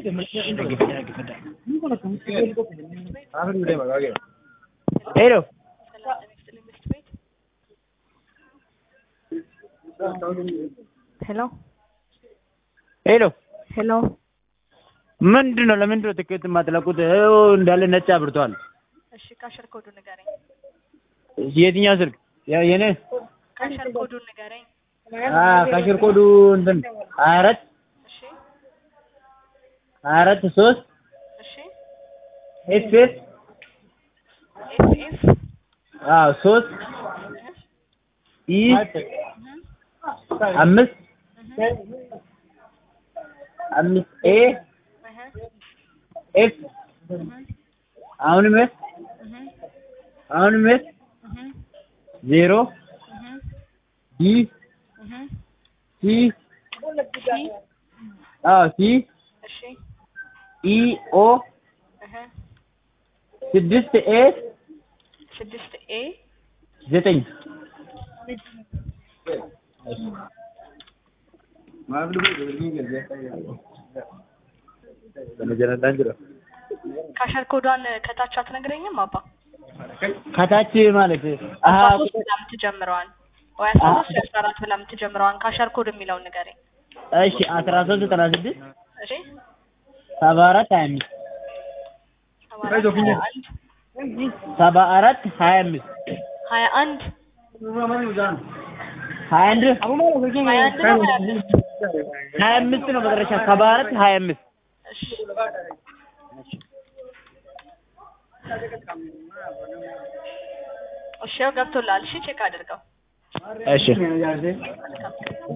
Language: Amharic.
ሄሎ ሄሎ ሄሎ ሄሎ ምንድን ነው? ለምንድን ነው ትኬት የማትለቁት? ይኸው እንዳለ ነጭ አብርቷል። እሺ ካሸር ኮዱን ንገረኝ። የትኛው ስልክ? ያ- የኔ ካሸር ኮዱን ንገረኝ። አ ካሽር ኮዱ እንትን ሀያ አራት እሺ ሀያ አራት ሶስት እሺ ኤፍ ኤፍ ኤፍ ኤፍ አዎ ሶስት ኢ አምስት አምስት ኤ ኤፍ አሁንም ኤፍ አሁንም ኤፍ ዜሮ ዲ ሲ አዎ ሲ እሺ ኢ ኦ እህ ስድስት ኤ ስድስት ኤ ዘጠኝ ካሸር ኮዷን ከታች አትነግረኝም አባ? ከታች ማለት አሀ አስራ ሶስት ብላ የምትጀምረዋን ወይ አስራ ሶስት ወይ አስራ አራት ብላ የምትጀምረዋን ካሸር ኮድ የሚለውን ንገረኝ። እሺ አስራ ሶስት ዘጠና ስድስት እሺ ሰባ አራት ሀያ አምስት ሰባ አራት ሀያ አንድ ሰባ አራት ሀያ አምስት ሀያ አንድ ሀያ አንድ ሀያ አንድ ነው ሀያ አምስት ሀያ አምስት ነው መጨረሻ ሰባ አራት ሀያ አምስት እሺ እሺ ያው ገብቶልሃል። እሺ ቼክ አድርገው። እሺ